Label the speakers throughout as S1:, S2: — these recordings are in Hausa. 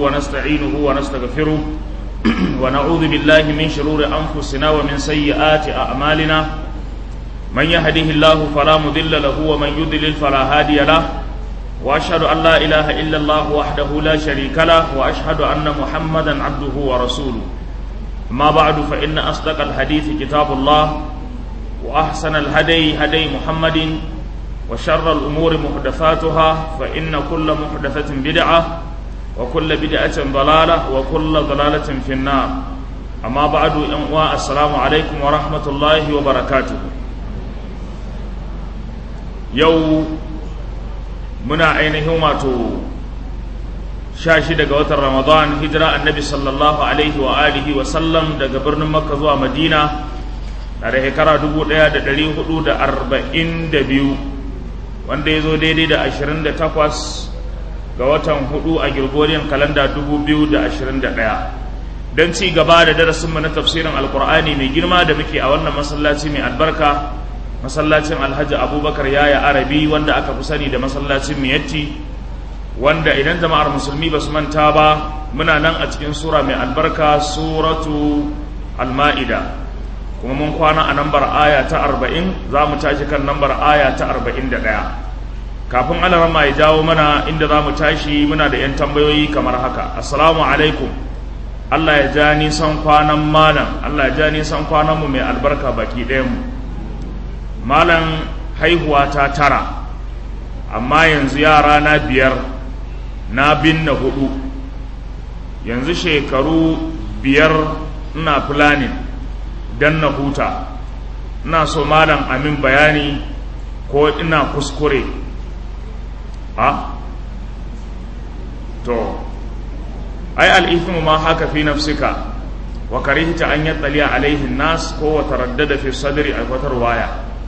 S1: ونستعينه ونستغفره ونعوذ بالله من شرور أنفسنا ومن سيئات أعمالنا من يهده الله فلا مضل له ومن يضلل فلا هادي له وأشهد أن لا إله إلا الله وحده لا شريك له وأشهد أن محمدا عبده ورسوله ما بعد فإن أصدق الحديث كتاب الله وأحسن الهدي هدي محمد وشر الأمور محدثاتها فإن كل محدثة بدعة وكل بدعة ضلالة وكل ضلالة في النار أما بعد أنواع السلام عليكم ورحمة الله وبركاته يو منا أينهم shashi daga watan Ramadan hijira annabi sallallahu alaihi wa alihi wa sallam daga birnin Makka zuwa Madina na da shekara dubu ɗaya da ɗari hudu da arba'in da biyu wanda ya zo daidai da ashirin da takwas ga watan hudu a Gregorian kalanda dubu biyu da ashirin da ɗaya don ci gaba da darasinmu na tafsirin alkur'ani mai girma da muke a wannan masallaci mai albarka masallacin alhaji abubakar yaya arabi wanda aka fi sani da masallacin miyatti wanda idan jama'ar musulmi ba su manta ba muna nan a cikin sura mai albarka suratu al-ma'ida kuma mun kwana a nambar aya ta arba'in za mu tashi kan nambar aya ta arba'in da ɗaya kafin alarama ya jawo mana inda za mu tashi muna da 'yan tambayoyi kamar haka assalamu alaikum allah ya ja nisan kwanan malam allah ya ja nisan kwananmu mai albarka baki ɗayanmu malam haihuwa ta tara amma yanzu yara na biyar na binne hudu yanzu shekaru biyar ina planning don na huta ina so malam amin bayani ko ina kuskure a to ai al'ithimu ma haka fi nafsika wa karihta an yattali alaihi nas ko wa taraddada fi sadri a wata waya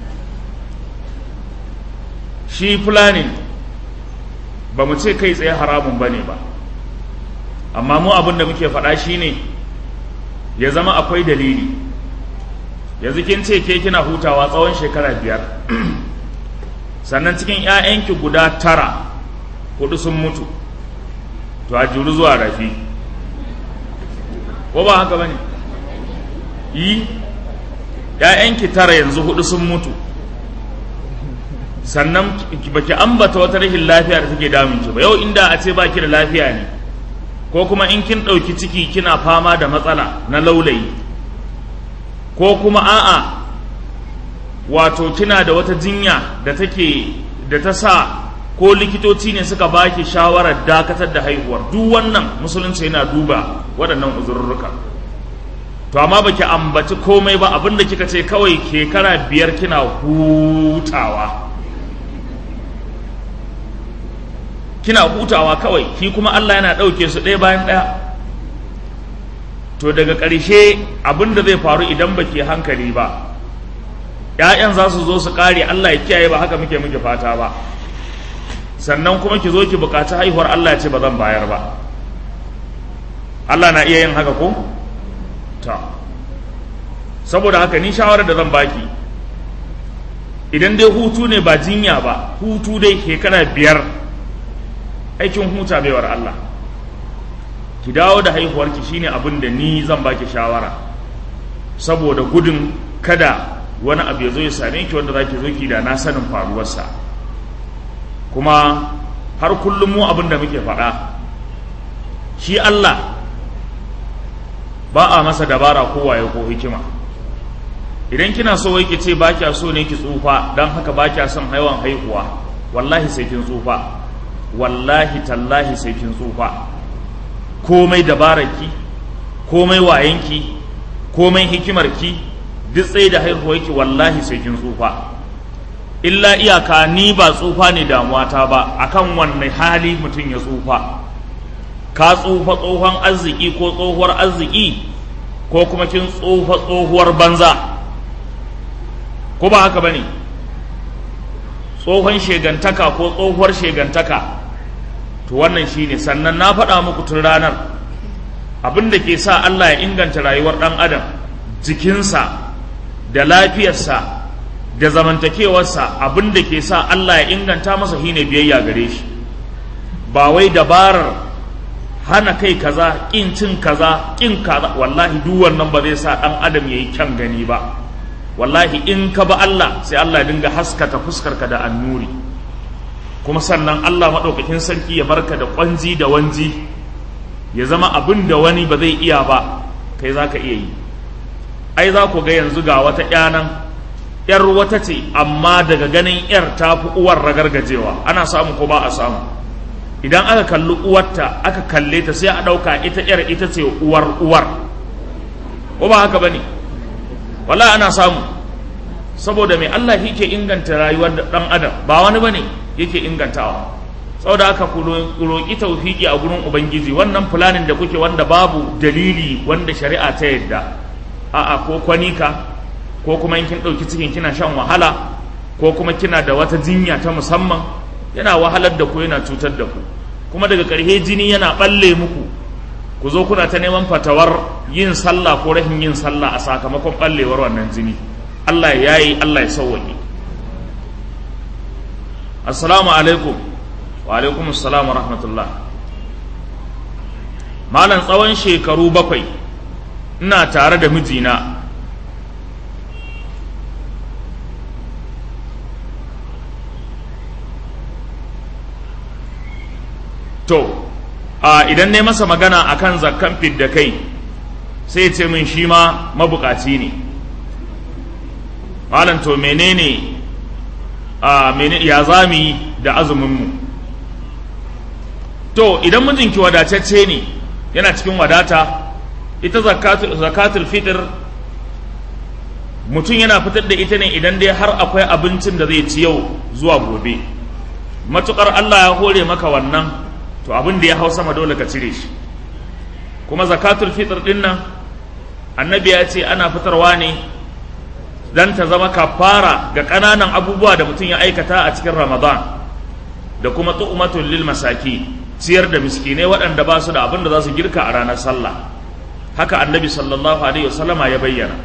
S1: shi planning ba mu ce kai tsaye haramun bane ba amma mu abin da muke faɗa shine ya zama akwai dalili yanzu kin ce ke kina hutawa tsawon shekara biyar sannan cikin 'ya'yanki guda tara hudu sun mutu to a juru zuwa rafi ko ba haka bane yi 'ya'yanki tara yanzu hudu sun mutu sannan baki ambata wata rashin lafiya da take damun ki ba yau inda a ce baki da lafiya ne ko kuma in kin ɗauki ciki kina fama da matsala na laulayi ko kuma a'a wato kina da wata jinya da take da ta sa ko likitoci ne suka baki shawarar dakatar da haihuwar duk wannan musulunci yana duba waɗannan uzurruka to amma baki ambaci komai ba abinda kika ce kawai kekara biyar kina hutawa kina hutawa kawai shi kuma Allah yana ɗauke su ɗaya bayan ɗaya to daga ƙarshe abin da zai faru idan ba ke hankali ba ‘ya'yan za su zo su ƙare Allah ya kiyaye ba haka muke muke fata ba sannan kuma ki zo ki buƙaci haihuwar Allah ya ce ba zan bayar ba Allah na iya yin haka ko? ta saboda haka ni shawarar da zan baki idan dai hutu ne ba jinya ba hutu dai shekara biyar aikin huta baiwar Allah ki dawo da haihuwarki shine abin da ni zan baki shawara saboda gudun kada wani abu ya zo ya same ki wanda zaki zo ki da na sanin faruwarsa kuma har kullum mu abin da muke faɗa shi Allah ba a masa dabara ko waye ko hikima idan kina so wai ki ce ba kya so ne ki tsufa don haka ba kya son haiwan haihuwa wallahi sai kin tsufa wallahi tallahi sai kin tsufa komai dabararki komai wayanki komai hikimarki duk tsaye da haihuwarki wallahi sai kin tsufa illa iyaka ni ba tsufa ne damuwata ba akan wanne hali mutum ya tsufa ka tsufa tsohon arziki ko tsohuwar arziki ko kuma kin tsufa tsohuwar banza ko ba haka bane tsohon shegantaka ko tsohuwar shegantaka to wannan shine sannan na faɗa muku tun ranar abin da ke sa Allah ya inganta rayuwar ɗan adam jikinsa da lafiyarsa da zamantakewarsa abin da ke sa Allah ya inganta masa shine biyayya gare shi ba wai dabarar hana kai kaza kin cin kaza kin kaza wallahi duk wannan ba zai sa dan adam yayi kyan gani ba wallahi in ka ba Allah sai Allah ya dinga haskata fuskarka da annuri kuma sannan Allah madaukakin sarki ya barka da kwanji da wanji ya zama abin da wani ba zai iya ba kai zaka iya yi ai za ku ga yanzu ga wata ƴanan yar wata ce amma daga ganin yar ta fi uwar ragargajewa ana samu ko ba a samu idan aka kalli uwarta aka kalle ta sai a ɗauka ita yar ita ce uwar uwar ko ba haka bane wala ana samu saboda mai Allah yake inganta rayuwar dan adam ba wani bane yake ingantawa saboda haka ku roƙi tawfiki a gurin ubangiji wannan fulanin da kuke wanda babu dalili wanda shari'a ta yadda a'a ko kwanika ko kuma in kin ɗauki cikin kina shan wahala ko kuma kina da wata jinya ta musamman yana wahalar da ku yana cutar da ku kuma daga ƙarshe jini yana ɓalle muku ku zo kuna ta neman fatawar yin sallah ko rashin yin sallah a sakamakon ɓallewar wannan jini Allah ya yi Allah ya sauwaƙe assalamu alaikum wa alaikum assalam wa rahmatullah malam tsawon shekaru bakwai ina tare da mijina to a idan ne masa magana akan zakkan fidda kai sai ce min shi ma mabukaci ne malam to menene a mene ya zami da azuminmu to idan mijinki wadatacce ne yana cikin wadata ita zakatul fitr mutum yana fitar da ita ne idan dai har akwai abincin da zai ci yau zuwa gobe matukar Allah ya hore maka wannan to abin da ya hau sama dole ka cire shi kuma zakatul fitr din nan annabi ya ce ana fitarwa ne dan ta zama kafara ga ƙananan abubuwa da mutum ya aikata a cikin ramadan da kuma tu'matul lil masaki ciyar da miskinai waɗanda ba su da abin da za su girka a ranar sallah haka annabi sallallahu alaihi wasallama ya bayyana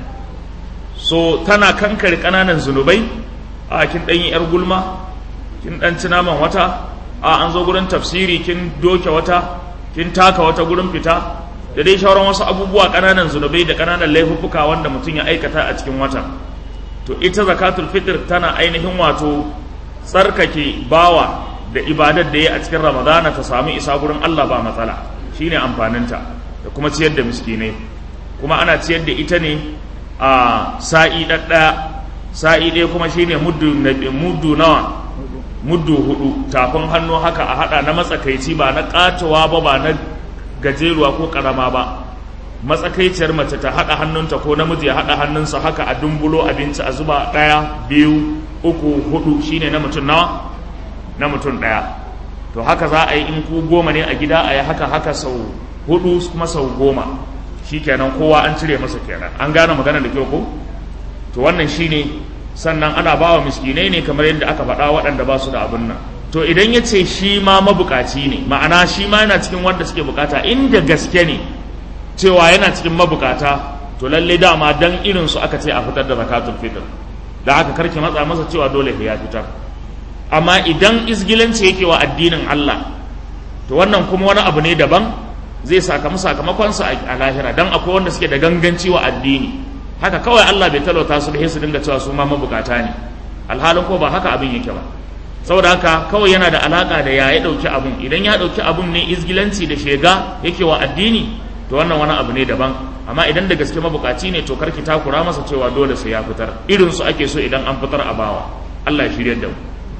S1: so tana kankare ƙananan zunubai a kin ɗanyi yar gulma kin ɗan ci naman wata a an zo gurin tafsiri kin doke wata kin taka wata gurin fita da dai shauran wasu abubuwa ƙananan zunubai da ƙananan laifuffuka wanda mutum ya aikata a cikin watan to ita zakatul fitr tana ainihin wato tsarkake bawa da ibadar da ya a cikin ramadana ta samu isa gurin Allah ba matsala shine amfaninta da kuma ciyar da miskinai kuma ana ciyar da ita ne a sa'i ɗaɗɗaya sa'i ɗaya kuma shine muddu muddu nawa muddu hudu tafin hannu haka a hada na matsakaici ba na katowa ba ba na gajeruwa ko karama ba matsakaiciyar mace ta hada hannunta ko namiji ya hada hannunsa haka a dumbulo abinci a zuba daya biyu uku hudu shine na mutum nawa na mutum daya to haka za a yi in ku goma ne a gida a yi haka haka sau hudu kuma sau goma shikenan kowa an cire masa kenan an gane magana da kyau ko to wannan shine sannan ana ba wa miskinai ne kamar yadda aka faɗa waɗanda ba su da abin nan to idan ya ce shi ma mabukaci ne ma'ana shi ma yana cikin wanda suke bukata inda gaske ne cewa yana cikin mabukata to lalle dama dan irin su aka ce a fitar da zakatul fitr da haka karki matsa masa cewa dole ya fitar amma idan izgilanci yake wa addinin Allah to wannan kuma wani abu ne daban zai sakamu sakamakonsa a lahira dan akwai wanda suke da ganganci wa addini haka kawai Allah bai talauta su da su dinga cewa su ma mabukata ne alhalin ko ba haka abin yake ba saboda haka kawai yana da alaka da ya ya dauki abun idan ya dauki abun ne izgilanci da shega yake wa addini to wannan wani abu ne daban amma idan da gaske mabukaci ne to karki takura masa cewa dole sai ya fitar irin su ake so idan an fitar a bawa Allah ya shirye da mu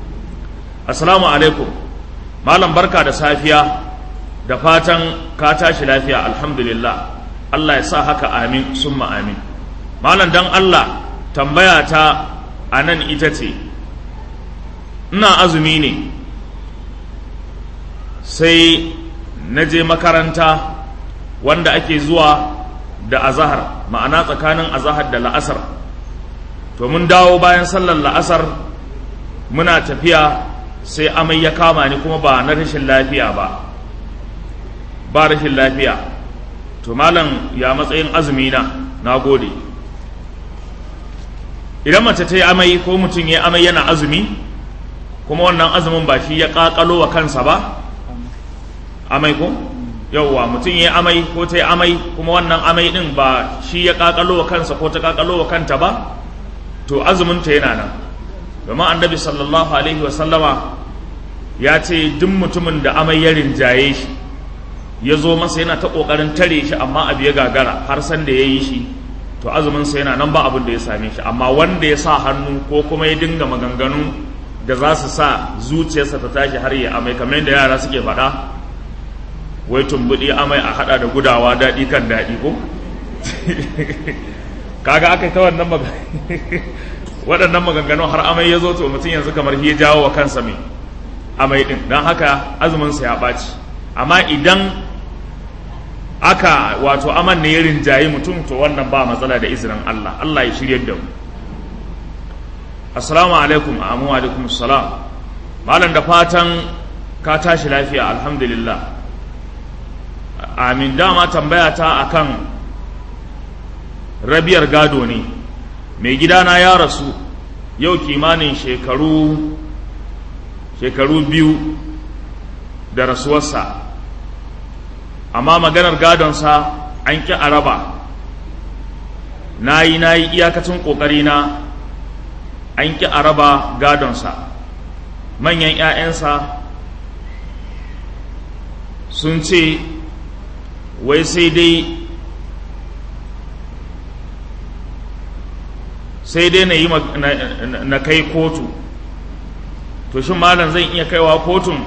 S1: assalamu alaikum malam barka da safiya da fatan ka tashi lafiya alhamdulillah Allah ya sa haka amin summa amin malam dan Allah tambaya ta a nan ita ce ina azumi ne sai na je makaranta wanda ake zuwa da azahar ma'ana tsakanin azahar da la'asar to mun dawo bayan sallar la'asar muna tafiya sai amai ya kama ni kuma ba na rashin lafiya ba ba rashin lafiya to malam ya matsayin azumi na na gode idan mace ta yi amai ko mutum ya amai yana azumi kuma wannan azumin ba shi ya kakalo wa kansa ba amai ko yauwa mutum ya amai ko ta yi amai kuma wannan amai din ba shi ya kakalo wa kansa ko ta kakalo wa kanta ba to azuminta yana nan domin annabi sallallahu alaihi wasallama ya ce duk mutumin da amai ya rinjaye shi ya zo masa yana ta kokarin tare shi amma abu ya gagara har san da ya yi shi to azuminsa yana nan ba abin da ya same shi amma wanda ya sa hannu ko kuma ya dinga maganganu da za su sa zuciyarsa ta tashi har ya amai kamar yadda yara suke faɗa wai tumbuɗi amai a haɗa da gudawa daɗi kan daɗi ko kaga aka yi ta wannan waɗannan maganganu har amai ya zo to mutum yanzu kamar ya jawo wa kansa mai amai ɗin don haka azuminsa ya ɓaci amma idan aka wato aman ne ya rinjaye mutum to wannan ba matsala da izinin Allah Allah ya shirya da mu assalamu alaikum amu alaikum salam malam da fatan ka tashi lafiya alhamdulillah amin dama tambaya ta akan rabiyar gado ne mai gidana ya rasu yau kimanin shekaru shekaru biyu da rasuwarsa amma maganar gadonsa an ƙi araba na yi na yi iyakacin ƙoƙarina an ƙi araba gadonsa manyan 'ya'yansa sun ce wai sai dai sai dai na yi na kai kotu to shin malam zan iya kaiwa kotun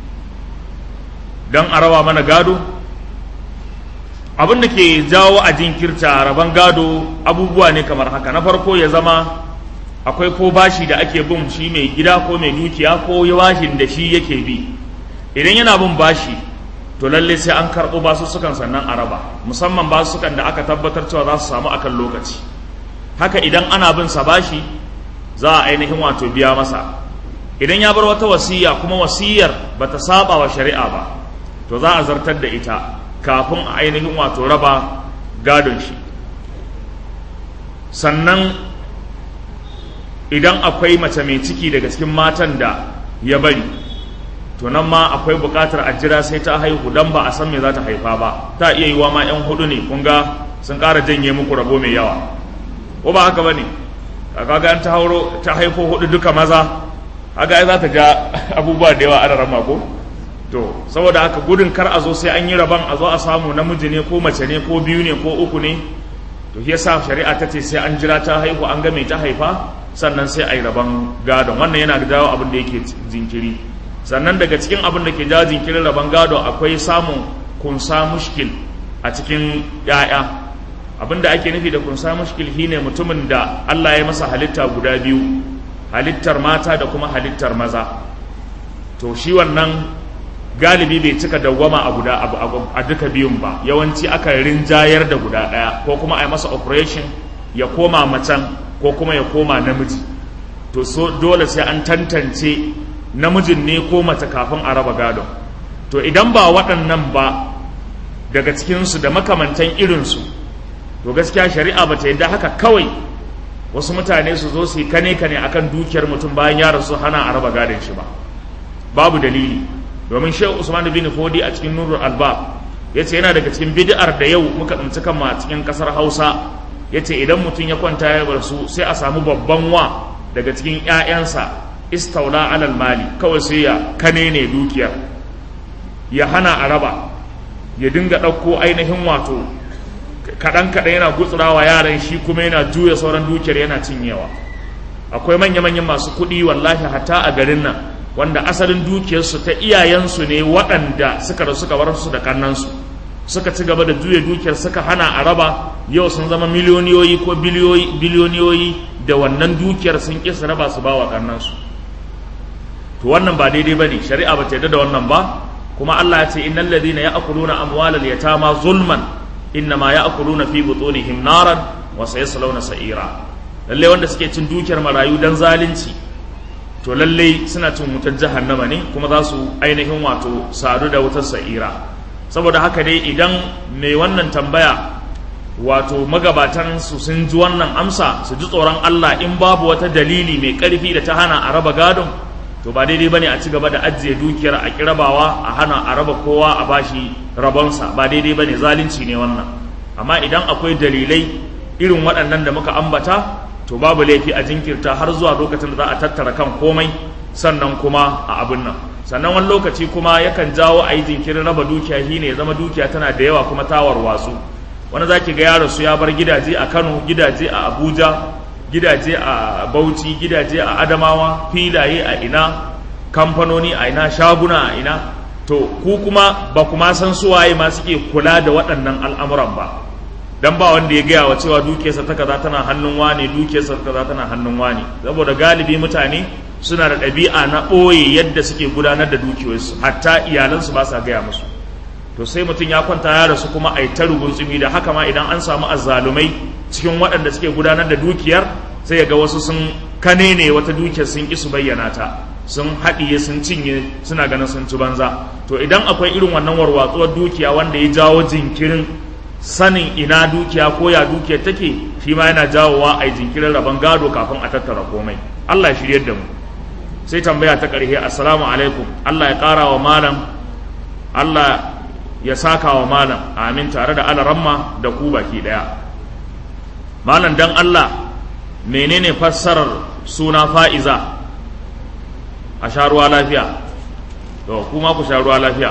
S1: don a raba mana gado abin da ke jawo a jinkirta rabon gado abubuwa ne kamar haka na farko ya zama akwai ko bashi da ake bin shi mai gida ko mai dukiya ko bashin da shi yake bi idan yana bin bashi to lalle sai an karɓo basussukan sannan a raba musamman basussukan da aka tabbatar cewa za su samu akan lokaci haka idan ana bin sa bashi za a ainihin wato biya masa idan ya bar wata wasiya kuma wasiyar bata saba wa shari'a ba to za a zartar da ita kafin a ainihin wato raba gadon shi sannan idan akwai mace mai ciki daga cikin matan da ya bari to nan ma akwai buƙatar a jira sai ta haihu don ba a san me za ta haifa ba ta iya yiwa ma 'yan hudu ne kun ga sun ƙara janye muku rabo mai yawa ko ba haka ba ne kaga an ta hauro ta haifo hudu duka maza haka ai za ta ja abubuwa da yawa ana rama ko to saboda haka gudun kar a zo sai an yi rabon a zo a samu namiji ne ko mace ne ko biyu ne ko uku ne to shi yasa shari'a ta ce sai an jira ta haihu an ga mai ta haifa sannan sai a yi rabon gadon wannan yana jawo abin da yake jinkiri sannan daga cikin abin da ke jawo jinkirin rabon gado akwai samun kunsa mushkil a cikin 'ya'ya abin da ake nufi da kunsa mushkil shine mutumin da Allah ya masa halitta guda biyu halittar mata da kuma halittar maza to shi wannan galibi bai cika dawwama a guda a duka biyun ba yawanci aka rinjayar da guda ɗaya ko kuma a yi masa operation ya koma macen ko kuma ya koma namiji to so dole sai an tantance namijin ne ko mace kafin a raba gadon to idan ba waɗannan ba daga cikinsu da makamantan irinsu to gaskiya shari'a ba ta yadda haka kawai wasu mutane su zo su yi kane kane akan dukiyar mutum bayan ya rasu hana a raba gadon shi ba babu dalili domin shehu usman bin fodi a cikin nurul albab ya ce yana daga cikin bid'ar da yau muka tsinci kanmu a cikin kasar hausa ya ce idan mutum ya kwanta ya bar su sai a samu babban wa daga cikin 'ya'yansa istaula alal mali kawai sai ya kane ne dukiyar ya hana a raba ya dinga ɗauko ainihin wato kaɗan kaɗan yana gutsurawa yaran shi kuma yana juya sauran dukiyar yana cinyewa akwai manya-manyan masu kuɗi wallahi hatta a garin nan wanda asalin dukiyarsu ta iyayensu ne waɗanda suka rasu suka bar su da kannansu suka ci gaba da juya dukiyar suka hana a raba yau sun zama miliyoniyoyi ko biliyoniyoyi da wannan dukiyar sun ƙi su raba su ba wa kannansu to wannan ba daidai ba ne shari'a ba ta yarda da wannan ba kuma Allah ya ce innal ladhina ya'kuluna amwalal yatama zulman innama ya'kuluna fi butunihim naran wa sayaslawna sa'ira lalle wanda suke cin dukiyar marayu dan zalunci to lalle suna cin wutar jahannama ne kuma za su ainihin wato sadu da wutar sa'ira saboda haka dai idan mai wannan tambaya wato magabatan su sun ji wannan amsa su ji tsoron Allah in babu wata dalili mai karfi da ta hana a raba gadon to ba daidai bane a ci gaba da ajiye dukiyar a kirabawa a hana a raba kowa a bashi rabonsa ba daidai bane zalunci ne wannan amma idan akwai dalilai irin waɗannan da muka ambata to babu laifi a jinkirta har zuwa lokacin da za a tattara kan komai sannan kuma a abin nan sannan wani lokaci kuma yakan jawo a yi jinkirin raba dukiya shi ne zama dukiya tana da yawa kuma tawar watsu wani za ki ga yaro su ya bar gidaje a kano gidaje a abuja gidaje a bauchi gidaje a adamawa filaye a ina kamfanoni a ina shaguna a ina to ku kuma ba kuma san suwaye ma suke kula da waɗannan al'amuran ba dan ba wanda ya gaya wa cewa dukiyarsa ta kaza tana hannun wane dukiyarsa ta kaza tana hannun wane saboda galibi mutane suna da ɗabi'a na ɓoye yadda suke gudanar da dukiyoyinsu hatta iyalansu ba sa gaya musu to sai mutum ya kwanta ya rasu kuma a yi ta tsumi da haka ma idan an samu azzalumai cikin waɗanda suke gudanar da dukiyar sai ya ga wasu sun kane ne wata dukiyar sun ƙi su bayyana ta sun haɗiye sun cinye suna ganin sun ci banza to idan akwai irin wannan warwatsuwar dukiya wanda ya jawo jinkirin sanin ina dukiya ko ya dukiyar take shi ma yana jawowa a yi jinkirin rabon gado kafin a tattara komai Allah ya shiryar da mu sai tambaya ta ƙarshe assalamu alaikum Allah ya ƙara wa malam Allah ya saka wa malam amin tare da alaramma da ku baki ɗaya malam dan Allah menene fassarar suna fa'iza a sha ruwa lafiya to kuma ku sha ruwa lafiya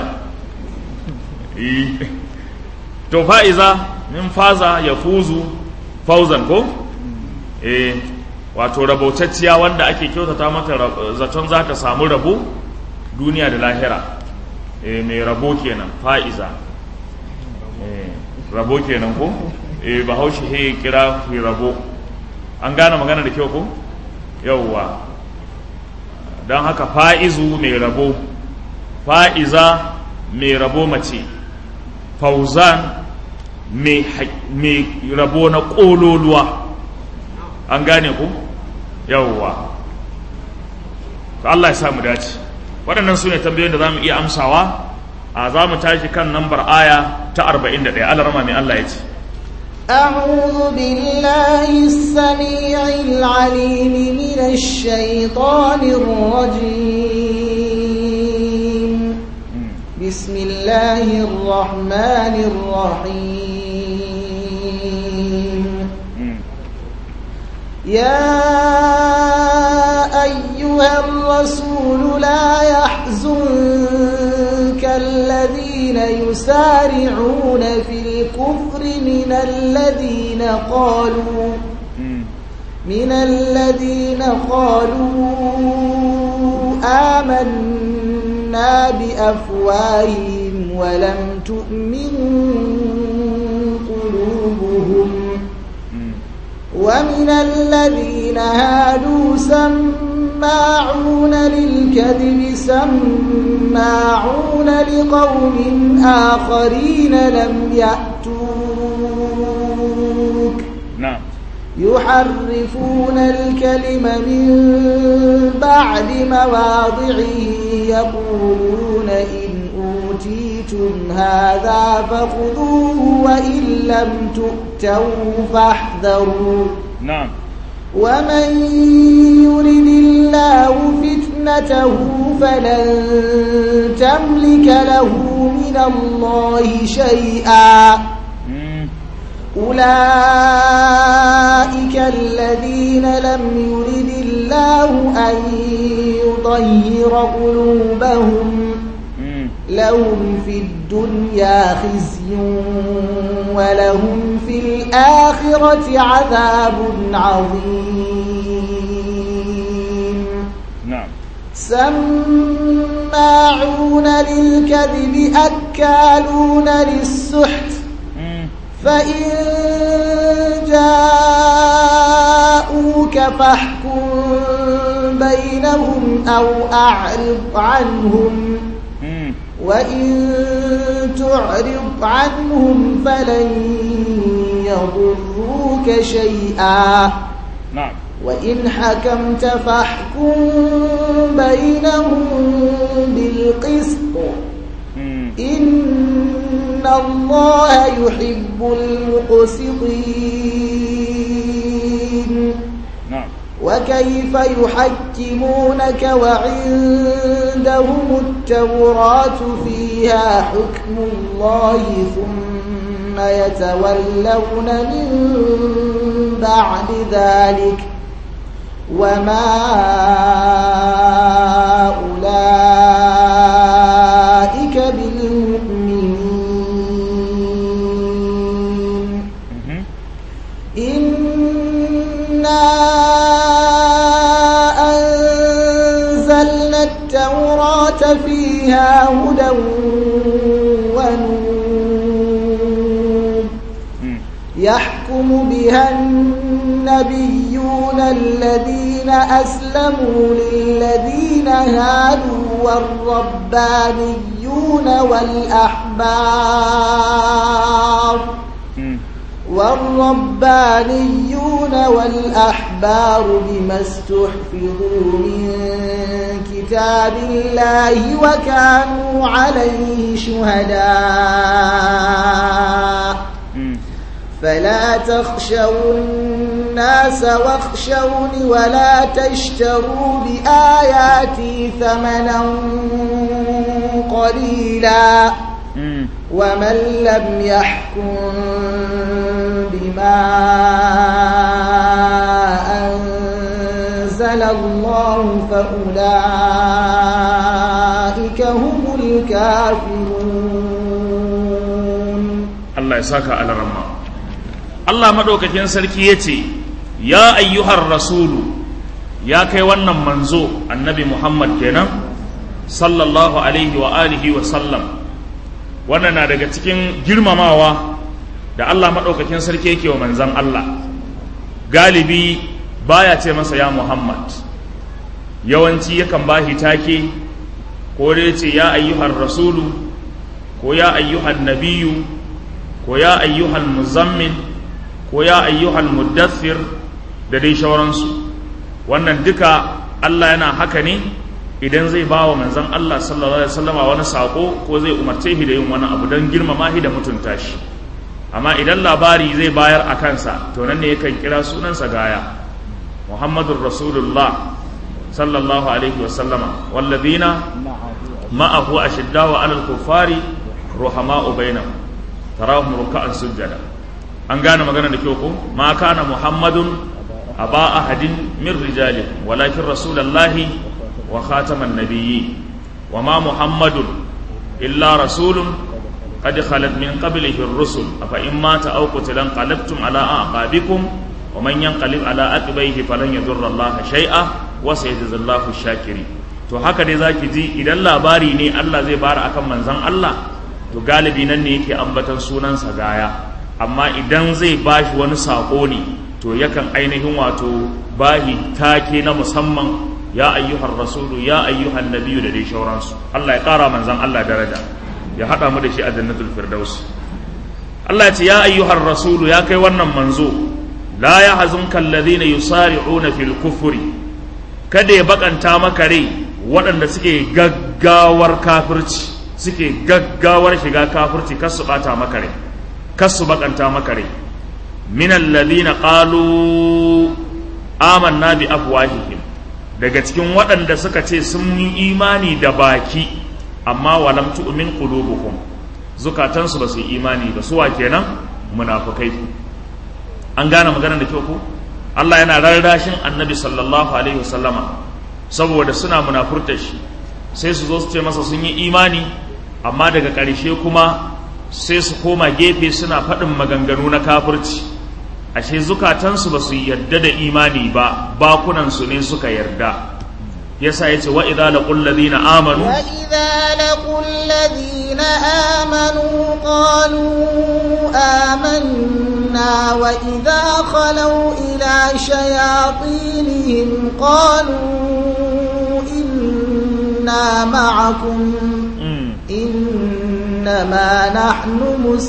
S1: to fa'iza min faza ya fuzu fauzan ko eh wato rabautacciya wanda ake kyautata mata zaton za ta samu rabo duniya da lahira e, mai rabo kenan fa'iza e, rabo kenan ko e, bahaushe he kira fi rabo an gane magana da kyau ko yauwa don haka fa'izu mai rabo fa'iza mai rabo mace fauzan mai rabo na ƙololuwa an gane ku yawwa to Allah ya sa mu dace waɗannan su ne tambayoyin da za mu iya amsawa a za mu tashi kan nambar aya ta 41 Allah rama mai Allah ya ce
S2: أعوذ بالله السميع العليم من الشيطان الرجيم بسم الله الرحمن الرحيم يا أيها الرسول لا يحزنك الذين يسارعون في الكفر من الذين قالوا من الذين قالوا آمنا بأفواههم ولم تؤمن قلوبهم ومن الذين هادوا سماعون للكذب سماعون لقوم آخرين لم يأتوك
S1: نعم
S2: يحرفون الكلم من بعد مواضعه يقولون إن أوتيتم هذا فخذوه وإن لم تؤتوا فاحذروا
S1: نعم
S2: ومن يرد الله فتنته فلن تملك له من الله شيئا أولئك الذين لم يرد الله أن يطهر قلوبهم لهم في الدنيا خزي ولهم في الآخرة عذاب عظيم
S1: نعم
S2: سماعون للكذب أكالون للسحت فإن جاءوك فاحكم بينهم أو أعرض عنهم وإن تعرض عنهم فلن يضروك شيئا
S1: نعم
S2: وإن حكمت فاحكم بينهم بالقسط إن الله يحب المقسطين
S1: نعم
S2: وكيف يحكمونك وعندهم التوراة فيها حكم الله ثم يتولون من بعد ذلك وما أولئك بالمؤمنين إنا أنزلنا التوراة فيها هدى ونور يحكم بها النبيون الذين أسلموا للذين هادوا والربانيون والأحبار والربانيون والأحبار بما استحفظوا من كتاب الله وكانوا عليه شهداء فلا تخشوا الناس واخشوني ولا تشتروا بآياتي ثمنا قليلا ومن لم يحكم بما أنزل الله فأولئك هم الكافرون
S1: الله يساك على رمى Allah maɗaukakin sarki ya ce, Ya ayyuhar rasulu, ya kai wannan manzo annabi Muhammad kenan, sallallahu alaihi wa alihi wa sallam, wannan na daga cikin girmamawa da Allah maɗaukakin sarki yake wa manzan Allah. Galibi baya ce masa ya Muhammad, yawanci yakan bashi take, ko dai ce ya ayyuhar rasulu, ko ya ayyuhan nabiyu, ko ya ayyuhan muzammil, ko ya ayyuhal muddathir da dai shauransu wannan duka Allah yana haka ne idan zai ba wa manzon Allah sallallahu alaihi wasallama wani sako ko zai umarce shi da yin wani abu don girmama shi da mutunta shi amma idan labari zai bayar a kansa to nan ne yakan kira sunansa gaya Muhammadur Rasulullah sallallahu alaihi wasallama walladina ma'ahu ashiddaw 'alal kuffari ruhama'u bainahum tarahum ruk'an sujjada an gane magana da kyau ko ma kana muhammadun aba ahadin min rijali walakin rasulullahi wa khataman nabiyyi wa ma muhammadun illa rasulun qad khalat min qablihi ar-rusul afa in mata aw qutila qalabtum ala aqabikum wa man yanqalib ala aqibaihi falan yadurra Allah shay'a wa sayajzallahu shakirin to haka dai zaki ji idan labari ne Allah zai bara akan manzon Allah to galibi nan ne yake ambatan sunansa gaya amma idan zai bashi wani saƙo ne to yakan ainihin wato bahi take na musamman ya ayyuhar rasulu ya ayyuhan nabiyu da dai shauransu Allah ya ƙara manzan Allah daraja ya haɗa mu da shi a jannatul firdaus Allah ya ce ya ayyuhar rasulu ya kai wannan manzo la ya hazunka alladhina yusari'una fil kufri kada ya bakanta maka rai waɗanda suke gaggawar kafirci suke gaggawar shiga kafirci kar su bata maka rai kasu bakanta maka rai min alladhina qalu amanna bi afwahihim daga cikin waɗanda suka ce sun yi imani da baki amma walam tu'min qulubuhum zukatansu ba su yi imani ba suwa kenan munafukai an gane maganar da kyau ko Allah yana rarrashin annabi sallallahu alaihi wasallama saboda suna munafurta shi sai su zo su ce masa sun yi imani amma daga ƙarshe kuma sai su koma gefe suna faɗin maganganu na kafirci ashe zukatansu ba su yarda da imani ba bakunansu ne suka yarda yasa yace wa idza laqul ladina amanu
S2: wa idza laqul ladina amanu qalu amanna wa idza khalu ila shayatinihim qalu inna ma'akum إنما نحن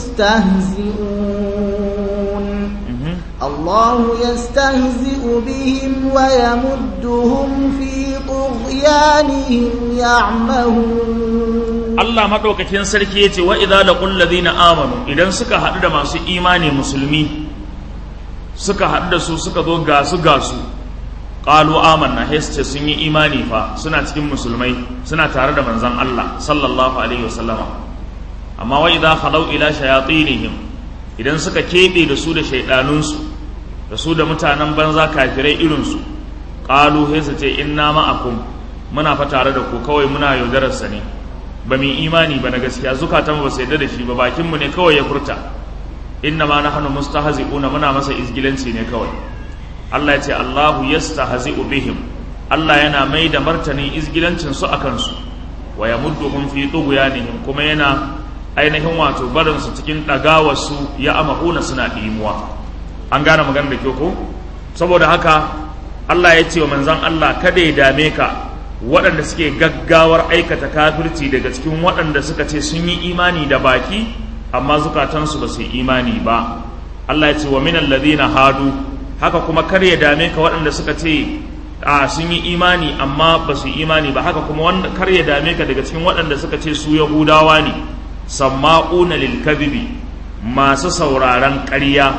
S2: مستهزئون الله يستهزئ بهم ويمدهم في طغيانهم يعمهون
S1: Allah maɗaukakin sarki ya ce wa idza laqul ladina amanu idan suka haɗu da masu imani musulmi suka haɗu da su suka zo gasu gasu qalu amanna heste sun yi imani fa suna cikin musulmai suna tare da manzon Allah sallallahu alaihi wasallama amma wa idza khalau ila shayatinihim idan suka kebe da su da shaidanunsu da su da mutanen banza kafirai irinsu qalu hesa ce inna ma'akum muna fa tare da ku kawai muna yaudarar sa ne ba mu imani ba na gaskiya zukatan ba su yarda da shi ba bakin mu ne kawai ya furta inna ma nahnu mustahzi'una muna masa izgilanci ne kawai Allah ya ce Allahu yastahzi'u bihim Allah yana mai da martanin izgilancin su akan su wa yamudduhum fi tughyanihim kuma yana ainihin wato barin su cikin dagawar su ya amahuna suna dimuwa an gane magana da kyau ko saboda haka Allah ya ce wa manzon Allah kada ya dame ka waɗanda suke gaggawar aikata kafirci daga cikin waɗanda suka ce sun yi imani da baki amma zukatansu ba su yi imani ba Allah ya ce wa minal ladina hadu haka kuma kar ya dame ka waɗanda suka ce a sun yi imani amma ba su yi imani ba haka kuma wanda kar ya dame ka daga cikin waɗanda suka ce su yahudawa ne samma'una lil kadhibi masu sauraron ƙarya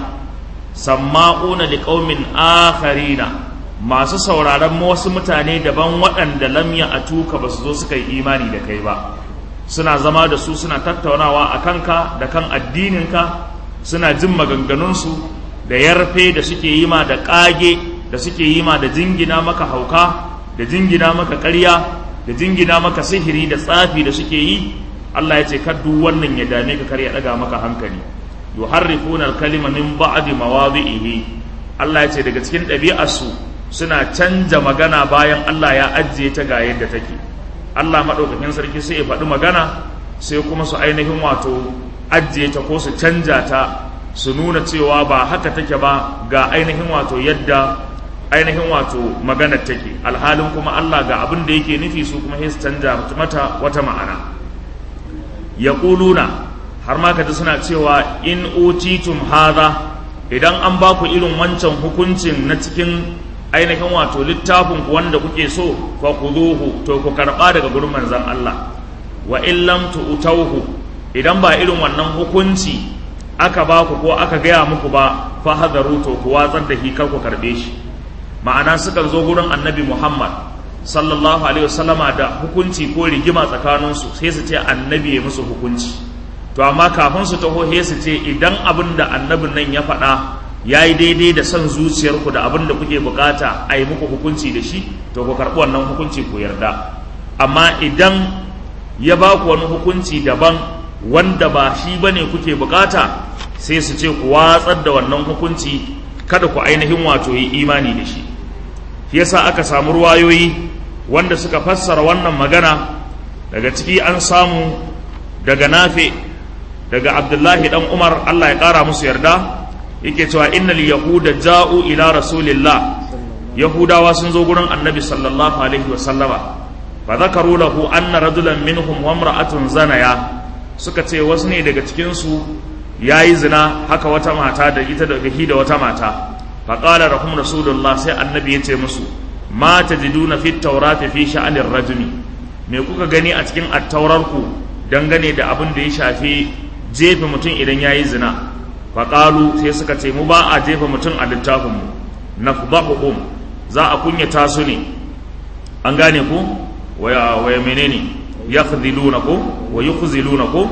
S1: samma'una liqaumin akharina masu sauraron wasu mutane daban waɗanda lamya a tuka ba su zo suka yi imani da kai ba suna zama da su suna tattaunawa a kanka da kan addininka suna jin maganganunsu da yarfe da suke yi ma da ƙage da suke yi ma da jingina maka hauka da jingina maka ƙarya da jingina maka sihiri da tsafi da suke yi Allah ya ce kaddu wannan ya dame ka kar ya ɗaga maka hankali yuharrifuna al-kalima min ba'di mawadhihi Allah ya ce daga cikin ɗabi'arsu suna canja magana bayan Allah ya ajiye ta ga yadda take Allah maɗaukakin sarki sai ya faɗi magana sai kuma su ainihin wato ajiye ta ko su canja ta su nuna cewa ba haka take ba ga ainihin wato yadda ainihin wato maganar take alhalin kuma Allah ga abin da yake nufi su kuma sai su canja mata wata ma'ana yaquluna har ma kaji suna cewa in utitum hadha idan an ba ku irin wancan hukuncin na cikin ainihin wato littafin ku wanda kuke so fa khuduhu to ku karba daga gurin manzon Allah wa in lam tu'tauhu idan ba irin wannan hukunci aka ba ku ko aka gaya muku ba fa hadaru to ku watsar da shi kar ku karbe shi ma'ana sukan zo gurin annabi Muhammad sallallahu alaihi wasallama da hukunci ko rigima tsakaninsu sai su ce annabi ya musu hukunci to amma kafin su taho sai su ce idan abin da annabin nan ya faɗa ya yi daidai da son zuciyarku da abin da kuke bukata a yi muku hukunci da shi to ku karɓi wannan hukunci ku yarda amma idan ya ba ku wani hukunci daban wanda ba shi ba ne kuke bukata sai su ce ku watsar da wannan hukunci kada ku ainihin wato yi imani da shi yasa aka samu ruwayoyi wanda suka fassara wannan magana daga ciki an samu daga nafe daga abdullahi dan umar allah ya kara musu yarda yake cewa innal yahuda ja'u ila rasulillah yahudawa sun zo gurin annabi sallallahu alaihi wa sallama fa zakaru lahu anna rajulan minhum wa imra'atun zanaya suka ce wasu ne daga cikin su yayi zina haka wata mata da ita da da wata mata fa qala rahum rasulullah sai annabi yace musu ma tajiduna fit tawrati fi sha'anir rajuli me kuka gani a cikin attaurar ku dangane da abin da ya shafi jefe mutum idan yayi zina faƙalu sai suka ce mu ba a jefa mutum a littafinmu na fudahuhum za a kunyata su ne an gane ku waya waya menene ya khudiluna ko wa yukhziluna ko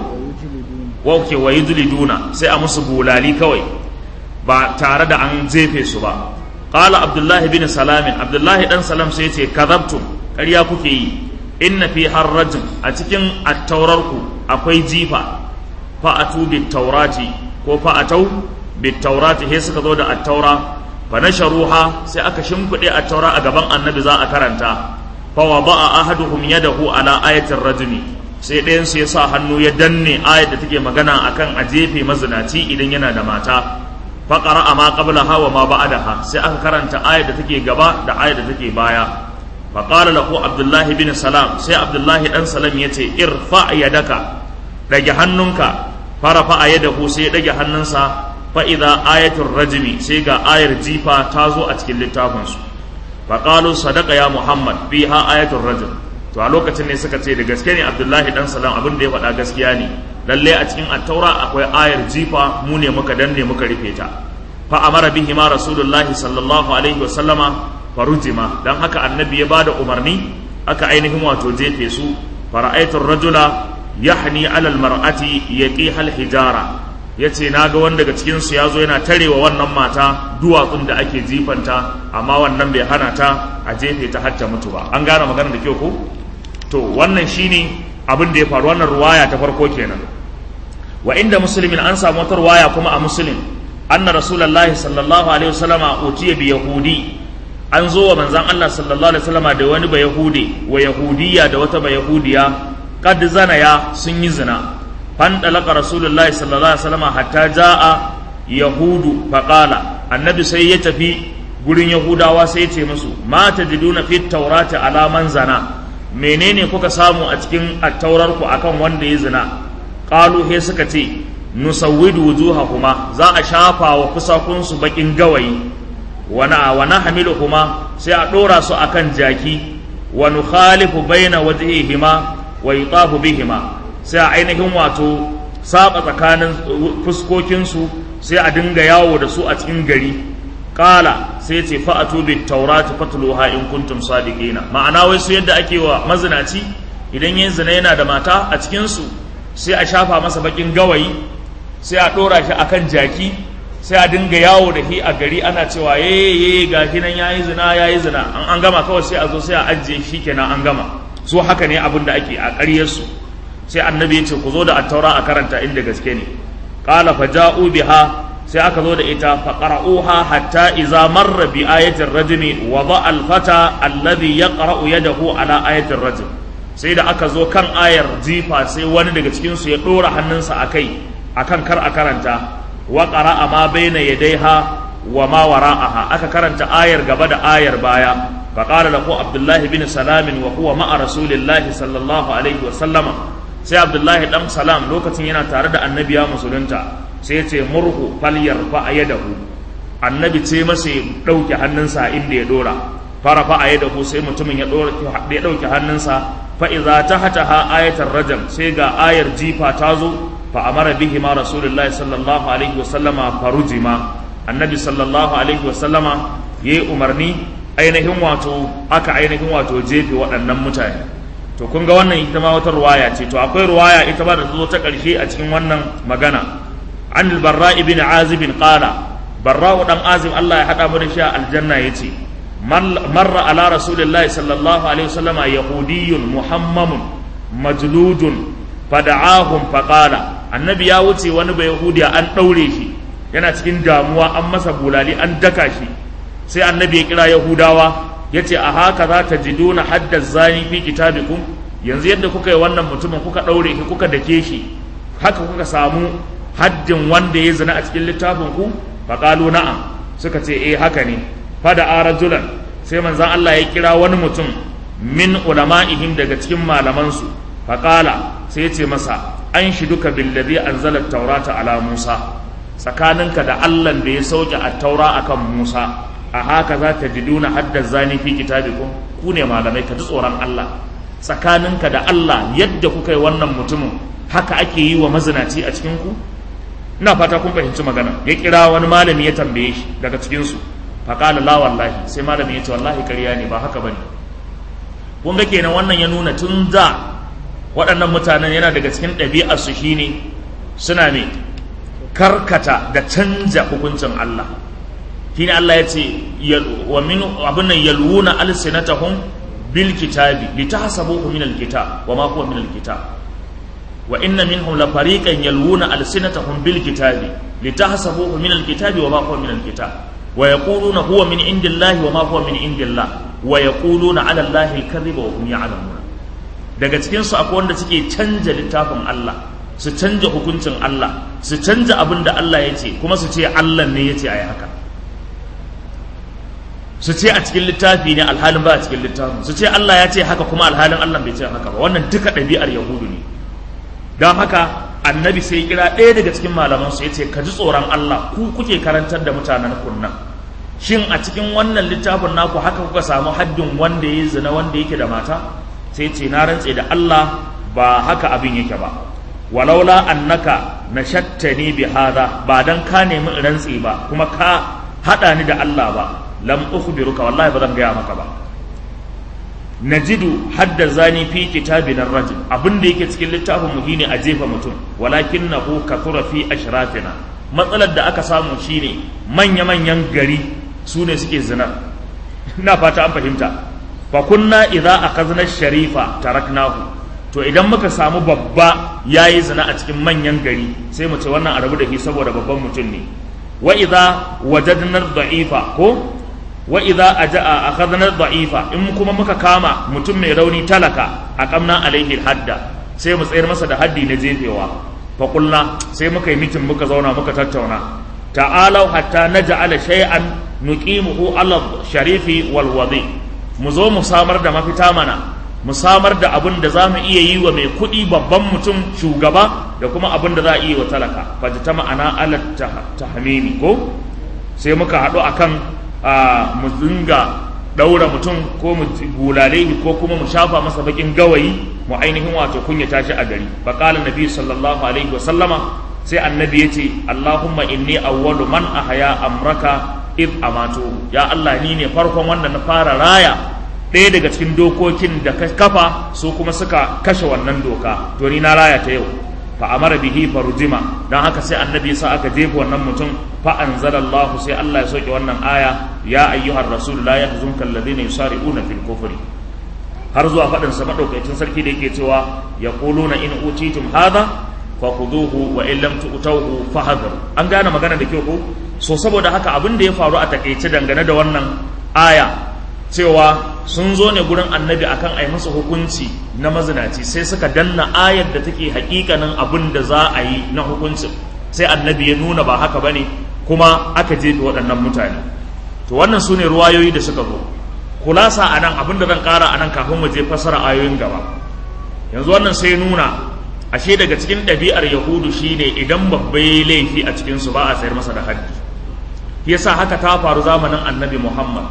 S1: wa ke wa yudliduna sai a musu bulali kawai ba tare da an jefe su ba qala abdullahi bin salamin abdullahi dan salam sai ce kadhabtum ƙarya kuke yi inna fi harrajin a cikin attaurarku akwai jifa fa'atu bit taurati ko fa'atau bit taurati he suka zo da attaura fa nasharuha sai aka shimfide attaura a gaban annabi za a karanta fa wada'a ahaduhum yadahu ala ayatir rajmi sai ɗayan su ya sa hannu ya danne ayat da take magana akan a jefe mazinaci idan yana da mata fa qara'a ma qablaha wa ma ba'daha sai aka karanta ayat da take gaba da ayat da take baya fa qala lahu abdullahi bin salam sai abdullahi dan salam yace irfa yadaka dage hannunka farafa a yadda ku sai ya ɗage hannunsa fa'iza ayatul rajimi sai ga ayar jifa ta zo a cikin littafinsu faƙalu sadaka ya muhammad fi ha ayatul rajim to a lokacin ne suka ce da gaske ne abdullahi dan salam abin da ya faɗa gaskiya ne lalle a cikin attaura akwai ayar jifa mu ne muka danne muka rufe ta fa amara bihi ma rasulullahi sallallahu alaihi wa sallama farujima dan haka annabi ya bada umarni aka ainihin wato jefe su fara'aitur rajula yahni alal mar'ati yaqiha al hijara yace naga wanda daga cikin su yazo yana tarewa wannan mata duwatsun da ake jifanta amma wannan bai hana ta a jefe ta har ta mutu ba an gane magana da kyau ko to wannan shine abin da ya faru wannan ruwaya ta farko kenan wa inda muslimin an samu wata ruwaya kuma a muslim anna rasulullahi sallallahu alaihi wasallama utiya bi yahudi an zo wa manzon Allah sallallahu alaihi wasallama da wani ba yahudi wa yahudiya da wata ba yahudiya kad zanaya sun yi zina fan dalaka rasulullahi sallallahu alaihi wasallama hatta jaa yahudu faqala annabi sai ya tafi gurin yahudawa sai ya ce musu ma tajiduna fit taurati ala man zana menene kuka samu a cikin attaurarku akan wanda ya zina qalu he suka ce nusawwidu wujuhahuma za a shafa wa kusakunsu bakin gawayi wana wa nahmiluhuma sai a dora su akan jaki wa nukhalifu baina wajhihima wa yutafu bihima sai a ainihin wato saba tsakanin fuskokinsu sai a dinga yawo da su a cikin gari kala sai ce fa'atu bit taurati fatluha in kuntum sadiqina ma'ana wai su yadda ake wa mazinaci idan yin zina yana da mata a cikin su sai a shafa masa bakin gawayi sai a dora shi akan jaki sai a dinga yawo da shi a gari ana cewa ye ye gashi nan yayi zina yayi zina an an gama kawai sai a zo sai a ajiye shi kenan an gama so haka ne abin da ake a ƙaryar su sai annabi ya ce ku zo da attaura a karanta inda gaske ne qala faja'u biha sai aka zo da ita faqara'uha hatta idza marra bi ayatin rajmi wada al-fata alladhi yaqra'u yadahu ala ayatin rajm sai da aka zo kan ayar jifa sai wani daga cikin su ya dora hannunsa akai akan kar a karanta wa qara'a ma baina yadayha wa ma wara'aha aka karanta ayar gaba da ayar baya faqala lahu abdullahi bin salam wa huwa ma'a rasulillahi sallallahu alaihi wa sallama sai abdullahi dan salam lokacin yana tare da annabi ya musulunta sai ya ce murhu falyar fa yadahu annabi ce masa ya dauke hannunsa inda ya dora fara fa yadahu sai mutumin ya dora ya dauke hannunsa fa idza tahataha ayatar rajam sai ga ayar jifa ta zo fa amara bihi ma rasulullahi sallallahu alaihi wasallama farujima annabi sallallahu alaihi wasallama yayi umarni ainihin wato aka ainihin wato jefe waɗannan mutane to kun ga wannan ita ma wata ruwaya ce to akwai ruwaya ita ba da ta zo ta ƙarshe a cikin wannan magana an albarra ibn azib qala barra dan azib Allah ya hada mu da shi a aljanna yace marra ala rasulillahi sallallahu alaihi wasallama yahudiyyun muhammamun majludun fada'ahum faqala annabi ya wuce wani bai yahudiya an daure shi yana cikin damuwa an masa bulali an daka shi sai annabi ya kira yahudawa ya ce a haka za ta ji duna haddar zani fi kitabikum yanzu yadda kuka yi wannan mutumin kuka ɗaure shi kuka dake shi haka kuka samu haddin wanda ya zina a cikin littafin ku faƙalu na'am suka ce eh haka ne fada a rajulan sai manzan Allah ya kira wani mutum min ulama'ihim daga cikin malamansu faƙala sai ya ce masa an shi duka billadhi anzala taurata ala Musa tsakaninka da Allah da ya sauke a taura akan Musa a haka za ta ji duna haddar zani fi kitabikum ku ne malamai ka ji tsoron Allah tsakaninka da Allah yadda kuka yi wannan mutumin haka ake yi wa mazinaci a cikin ku ina fata kun fahimci magana ya kira wani malami ya tambaye shi daga cikin su faqala la wallahi sai malami ya ce wallahi ƙarya ne ba haka bane kun ga kenan wannan ya nuna tun da waɗannan mutanen yana daga cikin ɗabi'ar su shine suna ne karkata da canja hukuncin Allah shine Allah ya ce wa min abin nan yalwuna alsinatahum bil kitabi litahsabuhu min al kitab wa ma huwa min al kitab wa inna minhum la fariqan yalwuna alsinatahum bil kitabi litahsabuhu min al kitabi wa ma huwa min al kitab wa yaquluna huwa min indillahi wa ma huwa min indillah wa yaquluna ala allahi al kadhiba wa hum ya'lamun daga cikin su akwai wanda suke canja littafin Allah su canja hukuncin Allah su canja abin da Allah ya ce kuma su ce Allah ne ya ce ayi haka su ce a cikin littafi ne alhalin ba a cikin littafin su ce Allah ya ce haka kuma alhalin Allah bai ce haka ba wannan duka ɗabi'ar yahudu ne don haka annabi sai kira ɗaya daga cikin malaman su ya ce ka ji tsoron Allah ku kuke karantar da mutanen kunnan shin a cikin wannan littafin naku haka kuka samu haddin wanda ya zina wanda yake da mata sai ce na rantse da Allah ba haka abin yake ba walaula annaka nashattani bi hada ba dan ka nemi rantse ba kuma ka hada ni da Allah ba lam ukhbiruka wallahi ba zan gaya maka ba najidu hadda zani fi kitabina rajul abin da yake cikin littafin mu shine a jefa mutum walakinahu kathura fi ashrafina matsalar da aka samu shine manya manyan gari su ne suke zina ina fata an fahimta fa kunna idza akhadna sharifa taraknahu to idan muka samu babba yayi zina a cikin manyan gari sai mu ce wannan a rabu da shi saboda babban mutum ne wa idza wajadna da'ifa ko wa idza aja'a akhadna da'ifa in kuma muka kama mutum mai rauni talaka aqamna alaihi hadda sai mu tsayar masa da haddi na jefewa fa qulna sai muka yi mitin muka zauna muka tattauna ta'alau hatta naj'ala shay'an nuqimuhu ala sharifi wal wadi mu zo mu samar da mafita mana mu samar da abin da za mu iya yi wa mai kuɗi babban mutum shugaba da kuma abin da za a iya wa talaka fata ta ma'ana ala tahmimi ko sai muka haɗu akan mu dinga ɗaura mutum ko mu bulale ko kuma mu shafa masa bakin gawayi mu ainihin wato kunya tashi a gari faqala nabi sallallahu alaihi wa sallama sai annabi yace allahumma inni awwalu man ahya amraka id amatu ya allah ni ne farkon wanda na fara raya ɗaya daga cikin dokokin da ka kafa su kuma suka kashe wannan doka to ni na raya ta yau fa amara bihi farujima dan haka sai annabi sa aka jefa wannan mutum fa anzalallahu sai Allah ya soke wannan aya ya ayyuhar rasul la yahzunka alladhina yusari'una fil kufri har zuwa faɗin sa madaukakin sarki da yake cewa yaquluna in utitum hadha fakhuduhu wa in lam tu'tuhu fahadhar an gane magana da kyau ko so saboda haka abin da ya faru a takeice dangane da wannan aya cewa sun zo ne gurin annabi akan a yi masa hukunci na mazinaci sai suka danna ayar da take hakikanin abin da za a yi na hukuncin sai annabi ya nuna ba haka bane kuma aka jefe waɗannan mutane to wannan su ne ruwayoyi da suka zo kulasa a nan abin da zan ƙara a nan kafin mu je fasara ayoyin gaba yanzu wannan sai nuna ashe daga cikin ɗabi'ar yahudu shine idan babba ya laifi a cikinsu ba a sayar masa da haddi yasa haka ta faru zamanin annabi muhammad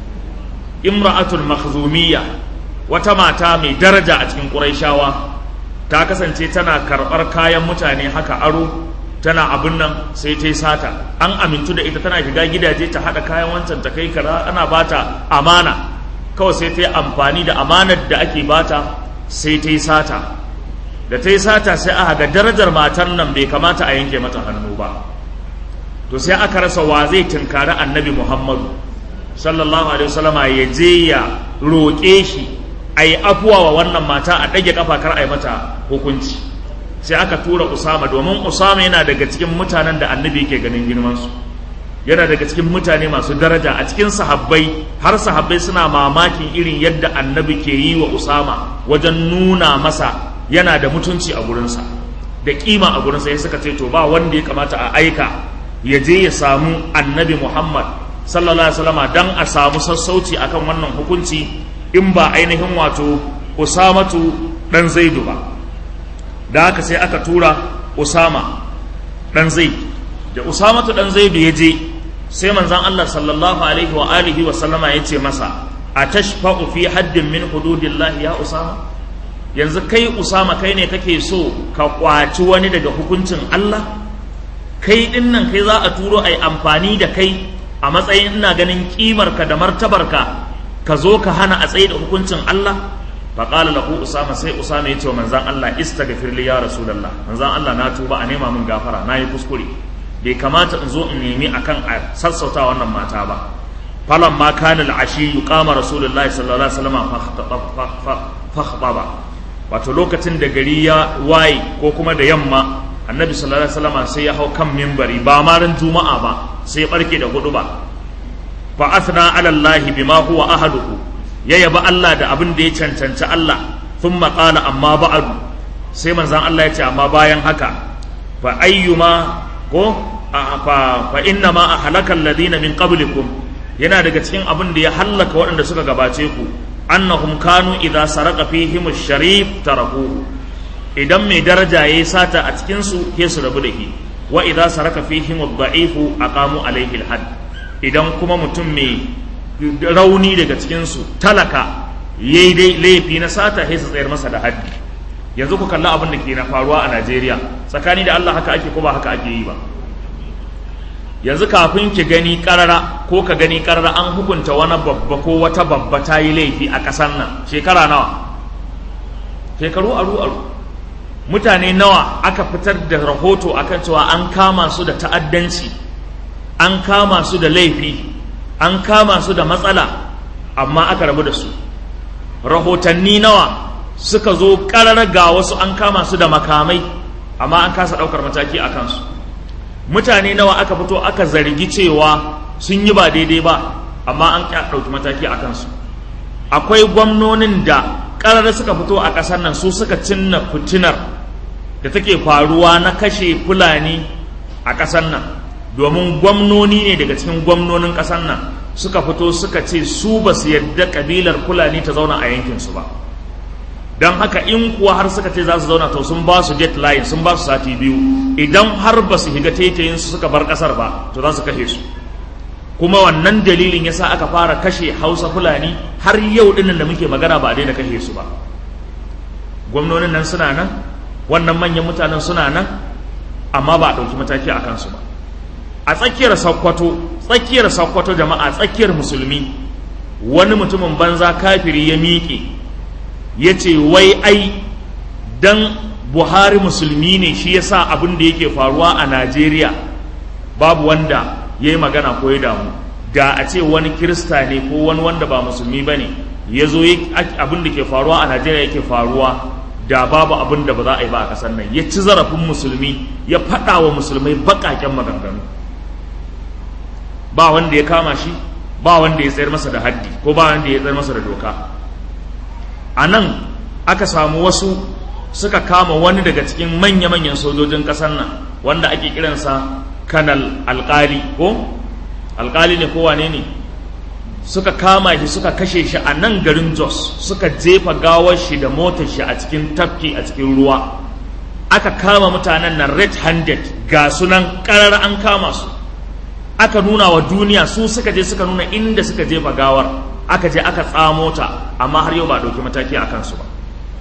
S1: imra'atul makhzumiyya wata mata mai daraja a cikin quraishawa ta kasance tana karɓar kayan mutane haka aro tana abin nan sai ta yi sata an amintu da ita tana shiga gidaje ta haɗa kayan wancan ta kai kaza ana bata amana kawai sai ta yi amfani da amanar da ake bata sai ta yi sata da ta yi sata sai aka ga darajar matar nan bai kamata a yanke mata hannu ba to sai aka rasa wa zai tunkari annabi muhammadu sallallahu alaihi wasallama ya je ya roƙe shi a yi afuwa wa wannan mata a ɗage ƙafa kar a yi mata hukunci sai aka tura usama domin usama yana daga cikin mutanen da annabi yake ganin girmansu yana daga cikin mutane masu daraja a cikin sahabbai har sahabbai suna mamakin irin yadda annabi ke yi wa usama wajen nuna masa yana da mutunci a gurinsa da kima a gurinsa ya suka ce to ba wanda ya kamata a aika ya je ya samu annabi muhammad sallallahu alaihi wasallama dan a samu sassauci akan wannan hukunci in ba ainihin wato usamatu dan zaidu ba da haka sai aka tura usama dan zaid da usamatu dan zaidu ya je sai manzon Allah sallallahu alaihi wa alihi wa sallama ya ce masa atashfa'u fi haddin min hududillahi ya usama yanzu kai usama kai ne kake so ka kwaci wani daga hukuncin Allah kai din nan kai za a turo ai amfani da kai a matsayin ina ganin kimarka da martabarka ka zo ka hana a tsaye da hukuncin Allah fa qala lahu usama sai usama ya ce wa manzon Allah istaghfir li ya rasulullah manzon Allah na tuba a nema min gafara na yi kuskure bai kamata in zo in nemi akan a sassauta wannan mata ba falan ma kana al-ashi yuqama rasulullahi sallallahu alaihi wasallam fa khataba wato lokacin da gari ya waye ko kuma da yamma annabi sallallahu alaihi wasallam sai ya hau kan mimbari ba ma ran juma'a ba sai ya barke da hudu ba fa athna ala allahi bima huwa ahaduhu ya yaba Allah da abin da ya cancanci Allah thumma qala amma ba'du sai manzon Allah ya ce amma bayan haka fa ayyuma ko fa fa inna ma ahlaka alladhina min qablikum yana daga cikin abin da ya hallaka waɗanda suka gabace ku annahum kanu idza saraka fihim ash-sharif tarakuhu idan mai daraja yayi sata a cikin su ke su rabu da shi wa idza saraka fihim ad-da'ifu aqamu alayhi al-hadd idan kuma mutum mai rauni daga cikin su talaka yayi dai laifi na sata sai su tsayar masa da haddi yanzu ku kalla abin da ke na faruwa a Najeriya tsakani da Allah haka ake ko ba haka ake yi ba yanzu kafin ki gani karara ko ka gani karara an hukunta wani babba ko wata babba ta yi laifi a ƙasar nan shekara nawa shekaru aru aru mutane nawa aka fitar da rahoto akan cewa an kama su da ta'addanci an kama su da laifi an kama su da matsala amma aka rabu da su rahotanni nawa suka zo ƙarar ga wasu an kama su da makamai amma an kasa ɗaukar mataki a kansu mutane nawa aka fito aka zargi cewa sun yi ba daidai ba amma an ɗauki mataki a kansu akwai gwamnonin da ƙarar suka fito a ƙasar nan su suka cinna fitinar da take faruwa na kashe fulani a ƙasar nan domin gwamnoni ne daga cikin gwamnonin ƙasar nan suka fito suka ce su ba su yadda ƙabilar fulani ta zauna a yankinsu ba don haka in kuwa har suka ce za su zauna to sun ba su deadline sun ba su sati biyu idan har ba su higa taitayin su suka bar ƙasar ba to za su kashe su kuma wannan dalilin yasa aka fara kashe hausa fulani har yau dinnan da muke magana ba a daina kashe su ba gwamnonin nan suna nan wannan manyan mutanen suna nan amma ba a ɗauki mataki a kansu ba a tsakiyar sakkwato tsakiyar sakkwato jama'a tsakiyar musulmi wani mutumin banza kafiri ya miƙe ya ce wai ai dan buhari musulmi ne shi yasa abin da yake faruwa a najeriya babu wanda ya yi magana ko ya damu da a ce wani kirista ne ko wani wanda ba musulmi ba ne ya zo abin da ke faruwa a najeriya yake faruwa da babu abin da ba za a yi ba a ƙasar nan ya ci zarafin musulmi ya faɗa wa musulmai baƙaƙen maganganu ba wanda ya kama shi ba wanda ya tsayar masa da haddi ko ba wanda ya tsayar masa da doka a nan aka samu wasu suka kama wani daga cikin manya-manyan sojojin ƙasar nan wanda ake kiransa kanal alkali ko alkali ne ko wane ne suka kama shi suka kashe shi a nan garin jos suka jefa gawar shi da motar shi a cikin tafki a cikin ruwa aka kama mutanen nan red handed ga sunan karar an kama su aka nuna wa duniya su suka je suka nuna inda suka jefa gawar aka je aka tsamo ta amma har yau ba ɗauki mataki a kansu ba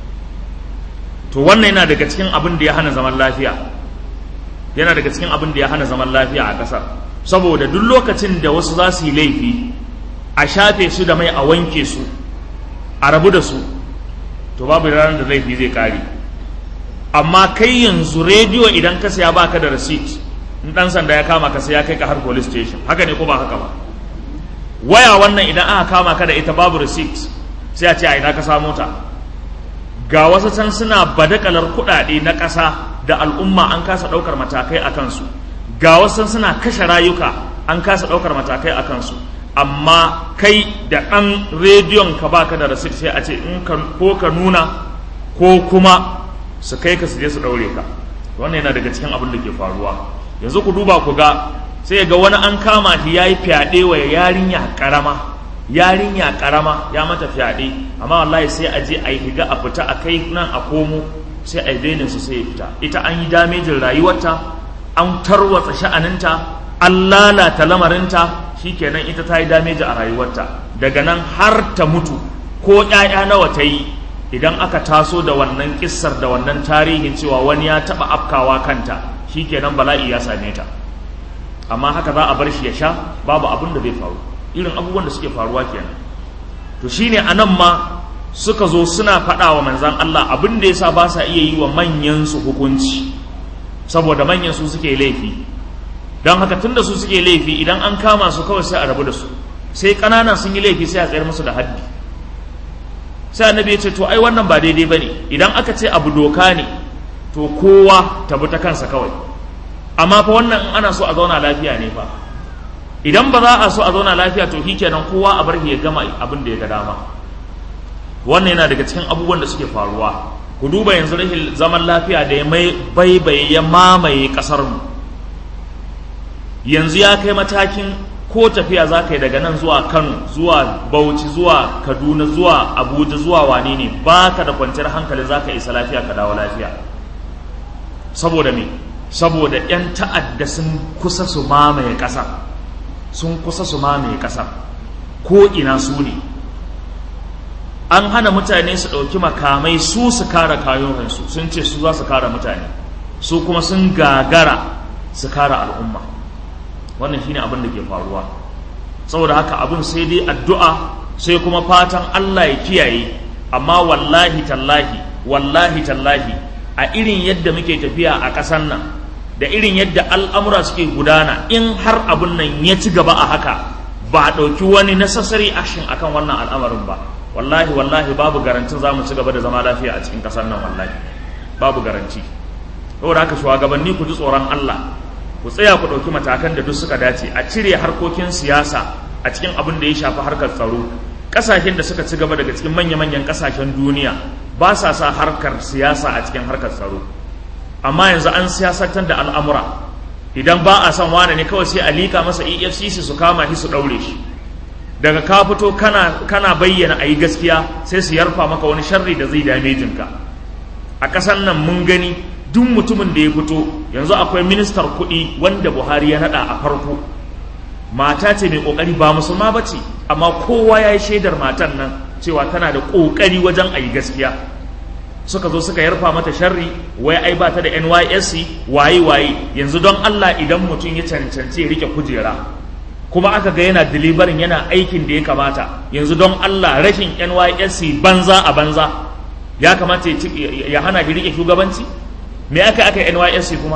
S1: to wannan yana daga cikin abin da ya hana zaman lafiya yana daga cikin abin da ya hana zaman lafiya a ƙasar saboda duk lokacin da wasu za su yi laifi a shafe su da mai a wanke su a rabu da su to babu ranar da laifi zai kare amma kai yanzu rediyo idan ka saya baka da receipt in dan sanda ya kama ka sai ya kai ka har police station haka ne ko ba haka ba waya wannan idan aka kama ka da ita babu receipt sai a ce a ina ka samu ta ga wasu can suna badakalar kuɗaɗe na ƙasa da al'umma an kasa ɗaukar matakai a kansu ga wasu suna kashe rayuka an kasa ɗaukar matakai a kansu amma kai da ɗan rediyon ka baka da rasit sai a ce in ko ka nuna ko kuma su kai ka su je su ɗaure ka wannan yana daga cikin abin da ke faruwa yanzu ku duba ku ga sai ga wani an kama shi ya yi fyaɗe wa yarinya ƙarama yarinya ƙarama ya mata fyaɗe amma wallahi sai a je a yi higa a fita a kai nan a komo sai a yi su sai ya fita ita an yi damejin rayuwarta an tarwatsa sha'aninta an lalata lamarinta shikenan ita ta yi dameji a rayuwarta daga nan har ta mutu ko ƴaƴa nawa ta yi idan aka taso da wannan kissar da wannan tarihin cewa wani ya taɓa afkawa kanta shikenan bala'i ya same ta amma haka za a bar shi ya sha babu abin da zai faru irin abubuwan da suke faruwa kenan to shine anan ma suka zo suna faɗa wa manzan Allah abin da yasa ba sa iya yi wa manyan su hukunci saboda manyan su suke laifi don haka tunda su suke laifi idan an kama su kawai sai a rabu da su sai ƙananan sun yi laifi sai a tsayar musu da haddi sai annabi ya ce to ai wannan ba daidai bane idan aka ce abu doka ne to kowa ta bi ta kansa kawai amma fa wannan in ana so a zauna lafiya ne fa idan ba za a so a zauna lafiya to kenan kowa a bar ya gama abin da ya ga dama wannan yana daga cikin abubuwan da suke faruwa ku duba yanzu rashin zaman lafiya da ya mai baibaye ya mamaye kasar mu yanzu ya kai matakin ko tafiya za ka yi daga nan zuwa kano zuwa bauchi zuwa kaduna zuwa abuja zuwa wane ne ba ka da kwanciyar hankali za ka isa lafiya ka dawo lafiya saboda me saboda 'yan ta'adda sun kusa su mamaye ƙasa sun kusa su mamaye ƙasa ko ina su ne an hana mutane su ɗauki makamai su su kare kayoyinsu sun ce su za su kare mutane su kuma sun gagara su kare al'umma wannan shine abin da ke faruwa saboda haka abin sai dai addu'a sai kuma fatan Allah ya kiyaye amma wallahi tallahi wallahi tallahi a irin yadda muke tafiya a ƙasar nan da irin yadda al'amura suke gudana in har abin nan ya ci gaba a haka ba a ɗauki wani necessary action akan wannan al'amarin ba wallahi wallahi babu garantin za mu ci gaba da zama lafiya a cikin ƙasar nan wallahi babu garanti saboda haka shugabanni ku ji tsoron Allah ku tsaya ku ɗauki matakan da duk suka dace a cire harkokin siyasa a cikin abin da ya shafi harkar tsaro ƙasashen da suka ci gaba daga cikin manya-manyan ƙasashen duniya ba sa sa harkar siyasa a cikin harkar tsaro amma yanzu an siyasantar da al'amura idan ba a son wane ne kawai sai a liƙa masa efcc su kama shi su ɗaure shi daga ka fito kana, kana bayyana a yi gaskiya sai su yarfa maka wani sharri da zai dame jinka a ƙasar nan mun gani duk mutumin da ya fito yanzu akwai ministar kuɗi wanda buhari ya naɗa a farko mata ce mai ƙoƙari ba musulma ba ce amma kowa ya yi shaidar matan nan cewa tana da ƙoƙari wajen a yi gaskiya suka zo suka yarfa mata sharri wai ai ba ta da nysc waye waye yanzu don allah idan mutum ya cancanci ya rike kujera kuma aka ga yana deliverin yana aikin da ya kamata yanzu don allah rashin nysc banza a banza ya kamata ya hana shi rike shugabanci me aka aka nysc kuma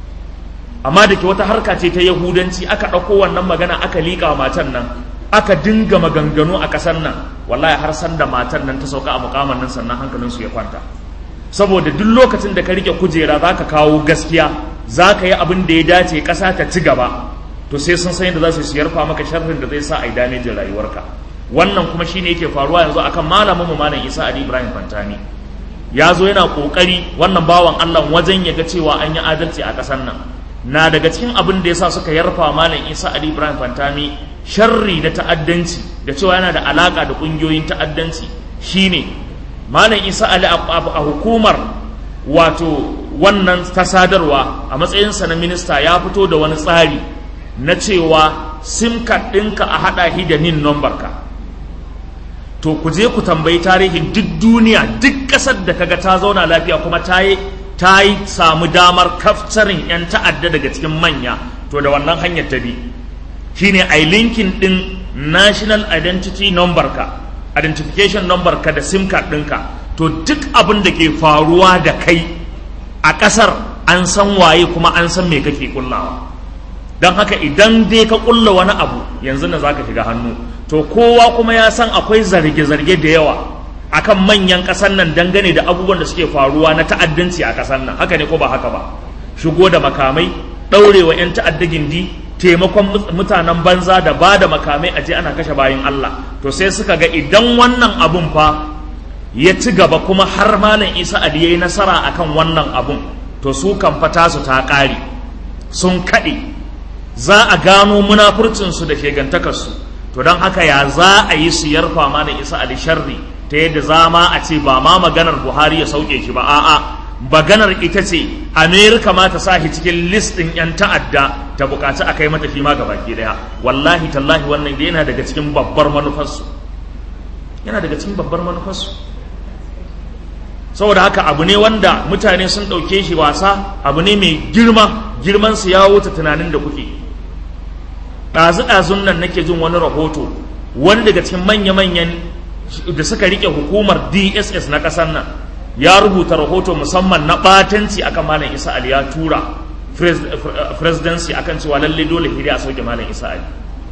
S1: amma da ke wata harka ce ta yahudanci aka ɗauko wannan magana aka liƙa matan nan aka dinga maganganu a ƙasar nan wallahi har san da matan nan ta sauka a mukaman nan sannan hankalinsu ya kwanta saboda duk lokacin da ka rike kujera za ka kawo gaskiya za ka yi abin da ya dace ƙasa ta ci gaba to sai sun san yadda za su yarfa maka sharrin da zai sa a yi damejin rayuwarka wannan kuma shine yake faruwa yanzu akan malamin mu malam Isa Ali Ibrahim Fantani ya zo yana kokari wannan bawan Allah wajen ya ga cewa an yi adalci a ƙasar nan na daga cikin abin da yasa suka yarfa malam Isa Ali Ibrahim Fantami sharri da ta'addanci da cewa yana da alaka da kungiyoyin ta'addanci shine malam Isa Ali a hukumar wato wannan ta sadarwa a matsayinsa na minista ya fito da wani tsari na cewa sim card ɗinka a haɗa shi da nin number ka to ku je ku tambayi tarihin duk duniya duk ƙasar da kaga ta zauna lafiya kuma ta yi ta yi samu damar kaftarin 'yan ta'adda daga cikin manya to da wannan hanyar ta bi shine a linkin ɗin national identity number ka identification number ka da sim card ɗinka to duk abin da ke faruwa da kai a ƙasar an san waye kuma an san me kake kullawa don haka idan dai ka kulla wani abu yanzu na zaka shiga hannu to kowa kuma ya san akwai zarge-zarge da yawa akan manyan ƙasar nan dangane da abubuwan da suke faruwa na ta'addanci a ƙasar nan haka ne ko ba haka ba shigo da makamai ɗaurewa 'yan ta'adda gindi taimakon mutanen banza da ba da makamai a je ana kashe bayan Allah to sai suka ga idan wannan abun fa ya ci gaba kuma har malam Isa Ali yayi nasara akan wannan abun to su kan fata su ta ƙare sun kaɗe za a gano munafurcinsu da shegantakarsu to don haka ya za a yi su yarfa malam Isa Ali sharri ta yadda za ma a ce ba ma maganar Buhari ya sauke shi ba a'a maganar ita ce Amerika ma ta sa shi cikin listin 'yan ta'adda ta bukaci a kai mata shi ma gabaki daya wallahi tallahi wannan da yana daga cikin babbar manufarsu yana daga cikin babbar manufarsu saboda haka abu ne wanda mutane sun ɗauke shi wasa abu ne mai girma girman su ya wuce tunanin da kuke ɗazu-ɗazun nan nake jin wani rahoto wani daga cikin manya-manyan da suka rike hukumar dss na ƙasar nan ya rubuta rahoto musamman na ɓatanci akan malam isa ali ya tura presidency akan cewa lalle dole hiri a sauke malam isa ali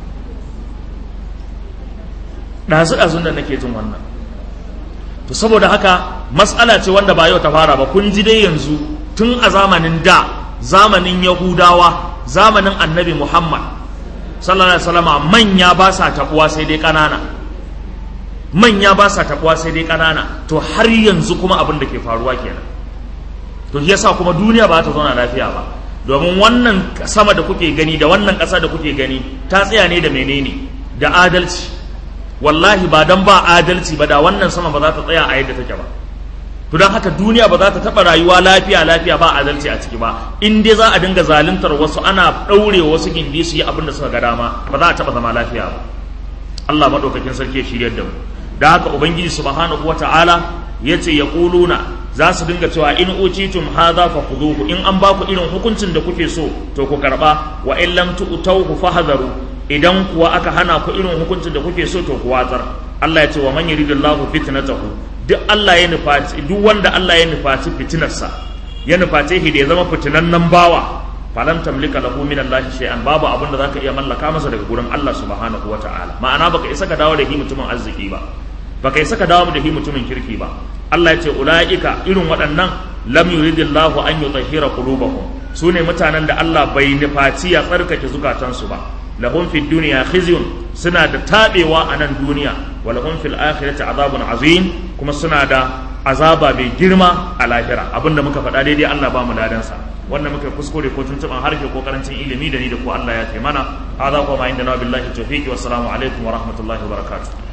S1: ɗazu-ɗazun nan nake jin wannan to saboda haka matsala ce wanda ba yau ta fara ba kun ji dai yanzu tun a zamanin da zamanin yahudawa zamanin annabi muhammad sallallahu alaihi wasallama manya ba sa tabuwa sai dai ƙanana manya ba sa tabuwa sai dai ƙanana to har yanzu kuma abin da ke faruwa kenan to shi yasa kuma duniya ba ta zauna lafiya ba domin wannan sama da kuke gani da wannan ƙasa da kuke gani ta tsaya ne da menene da adalci wallahi ba dan ba adalci ba da wannan sama ba za ta tsaya a yadda take ba to don haka duniya ba za ta taɓa rayuwa lafiya lafiya ba adalci a ciki ba in dai za a dinga zaluntar wasu ana ɗaure wasu gindi su yi abin da suka ga dama ba za a taɓa zama lafiya ba Allah maɗaukakin sarki ya shiryar da mu da haka ubangiji subhanahu wata'ala ya ce ya ƙuluna za su dinga cewa in utitum hadha fakhuduhu in an baku irin hukuncin da kuke so to ku karba wa in lam tu'tawhu fahadharu idan kuwa aka hana ku irin hukuncin da kuke so to ku watsar Allah ya ce wa man yuridillahu fitnatahu duk Allah ya nufaci duk wanda Allah ya nufaci fitinarsa ya nuface shi da ya zama fitinannen bawa falan tamlika lahu min Allah shay'an babu abin da zaka iya mallaka masa daga gurin Allah subhanahu wata'ala ma'ana baka isa ka dawo da shi mutumin arziki ba baka isa ka dawo da shi mutumin kirki ba Allah ya ce ulaika irin waɗannan lam yuridillahu an yutahhira qulubahum sune mutanen da Allah bai nufaci ya tsarkake zukatansu ba lahum fid dunya khizyun suna da tabewa a nan duniya wa lahum fil akhirati azabun azim kuma suna da azaba mai girma a lahira abinda muka faɗa daidai Allah ba mu ladansa wannan muka kuskure ko tuntuban harshe ko karancin ilimi da ni da ku Allah ya taimana hadha kuma inda na billahi tawfiqi wassalamu alaikum wa rahmatullahi wa barakatuh